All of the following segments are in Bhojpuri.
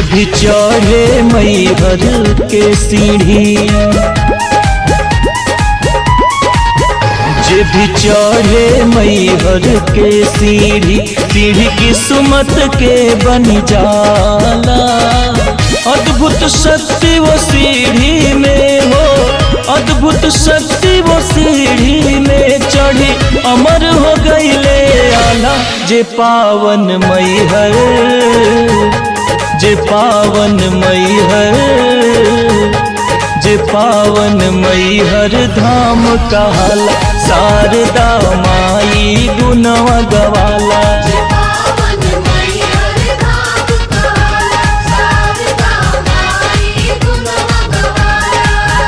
भी चढ़े मैहर के सीढ़ी जे भी चढ़े मैहर के सीढ़ी सीढ़ी किस्मत के बन जाला अद्भुत शक्ति वो सीढ़ी में हो अद्भुत शक्ति वो सीढ़ी में चढ़ी अमर हो गईले आला जे पावन मैहर जे पावन मैहर जे पावन मैहर धाम कहला शारदा माई गुनवा गवाला पावन मैहर धाम कहला शारदा माई गुनवा गवाला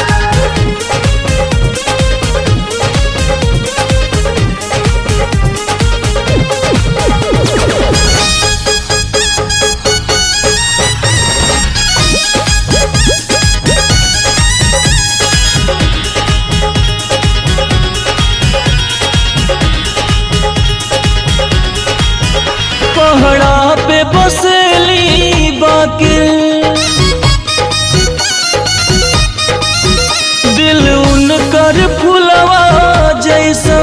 पहड़ा पे बसली बाकी दिल उनकर फुलवा जैसा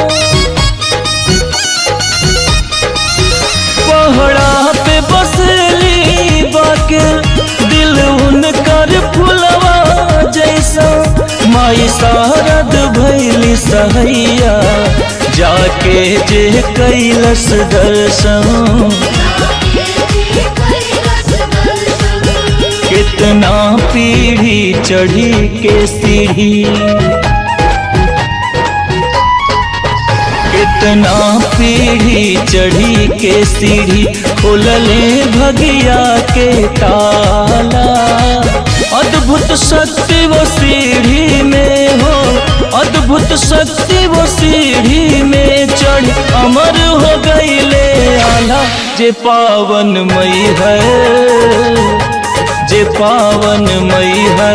पहड़ा पे बसली बाके दिल उनकर फुलवा जैसा माई शारद भैली सहैया जाके जे कैलस दर्शन कितना पीढ़ी चढ़ी के सीढ़ी कितना पीढ़ी चढ़ी के सीढ़ी खोलले भगिया के ताला अद्भुत शक्ति वो सीढ़ी में हो अद्भुत शक्ति वो सीढ़ी में चढ़ अमर हो गईले आला जे पावन मई है जे पावन मई है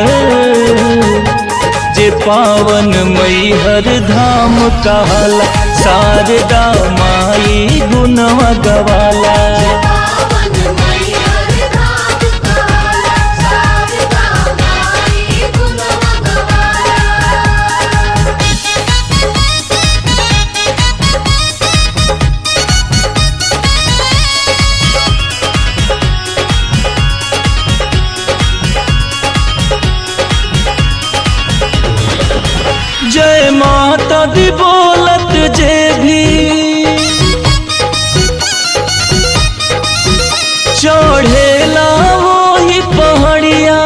जे पावन मैहर धाम कहला शारदा माई गुनवा गवाला पावन मैहर धाम कहला शारदा माई गुनवा गवाला जय माता दी बोलत जे भी चढ़ेला वही पहाड़िया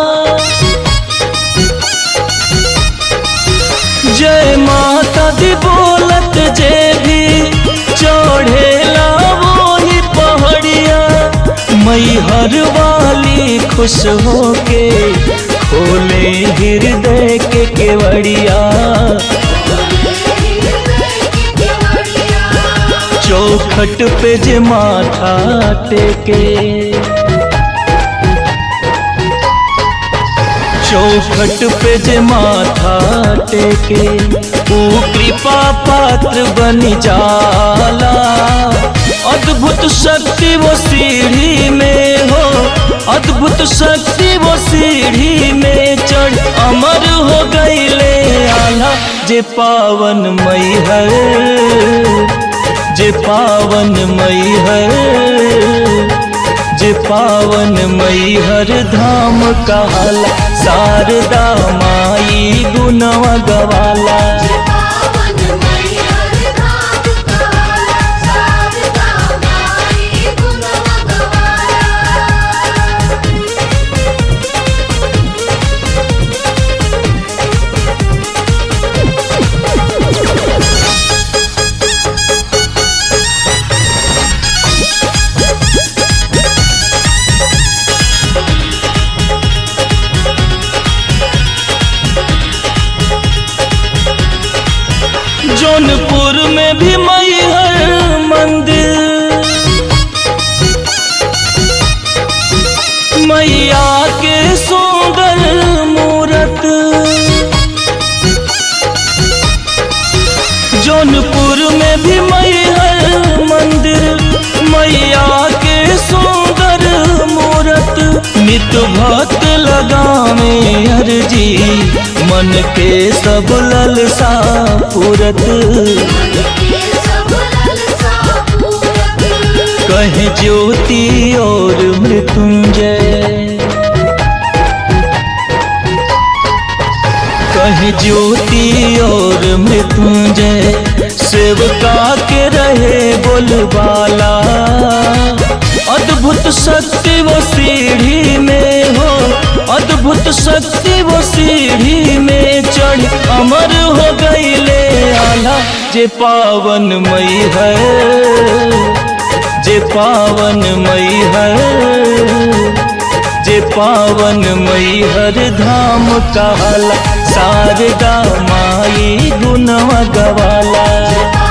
जय माता दी बोलत जे भी चढ़ेला वही पहाड़िया मैहर वाली खुश होके खोले हृदय के केवड़िया चौखट पे जे माथा टेके चौखट पे जे माथा टेके ऊ कृपा पात्र बन जाला अद्भुत शक्ति वो सीढ़ी में हो अद्भुत शक्ति वो सीढ़ी में चढ़ अमर हो गईले आला जे पावन मई है जे पावन मई है जे पावन मैहर धाम कहला शारदा माई गुनवा गवाला पावन मैहर धाम कहला शारदा माई गुनवा गवाला मर्जी मन के सब ललसा पूरत के सब ललसा पूरत कहे ज्योति और मृत्युंजय कहे ज्योति और मृत्युंजय सेवका के रहे बोलबाला अद्भुत शक्ति वो सीढ़ी में हो अद्भुत शक्ति वो सीढ़ी में चढ़ अमर हो गईले आला जे पावन मई है जे पावन मई है जे पावन मई हर धाम कहला शारदा माई गुनवा गवाला